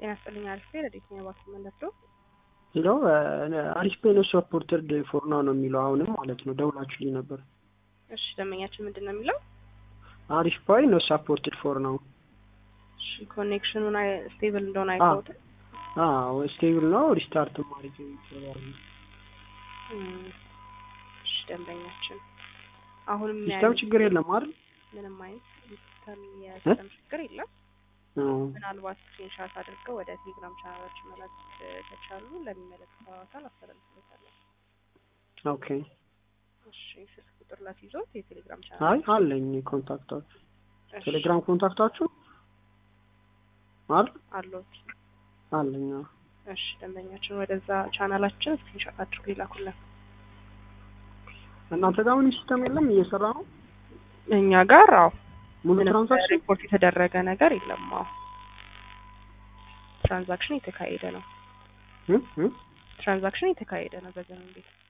ጤና ይስጥልኝ። አሪፍ ቤ ረዴት ነው ባክ መለስ ነው ሄሎ አሪፍ ቤ ነው ሰፖርተድ ፎር ናው ነው የሚለው አሁንም ማለት ነው። ደውላችሁልኝ ነበር። እሺ ደንበኛችን ምንድን ነው የሚለው? አሪፍ ፓይ ነው ሳፖርትድ ፎር ናው። እሺ ኮኔክሽኑን ስቴብል እንደሆነ አይተውታል። አዎ ስቴብል ነው። ሪስታርት ማድረግ ይችላል። እሺ ደንበኛችን አሁንም ሲስተም ችግር የለም አይደል? ምንም አይነት ሲስተም የሲስተም ችግር የለም። አዎ ምናልባት ስክሪንሻት አድርገው ወደ ቴሌግራም ቻናሎች መላክ ከቻሉ ለሚመለከተው አካል አስተላልፍለታለሁ። ኦኬ። እሺ ስልክ ቁጥር ላስይዞት የቴሌግራም አይ ቻናል አለኝ ኮንታክታችሁ ቴሌግራም ኮንታክታችሁ አይደል? አለዎት? አለኝ። አዎ። እሺ ደንበኛችን ወደዛ ቻናላችን ስክሪንሻት አድርጎ ይላኩልን። እናንተ ጋር ምንም ሲስተም የለም እየሰራ ነው እኛ ጋር አዎ ሙሉ ምንም ትራንዛክሽን ሪፖርት የተደረገ ነገር የለም። አዎ ትራንዛክሽን የተካሄደ ነው። እ እ ትራንዛክሽን የተካሄደ ነው በዘመን ቤት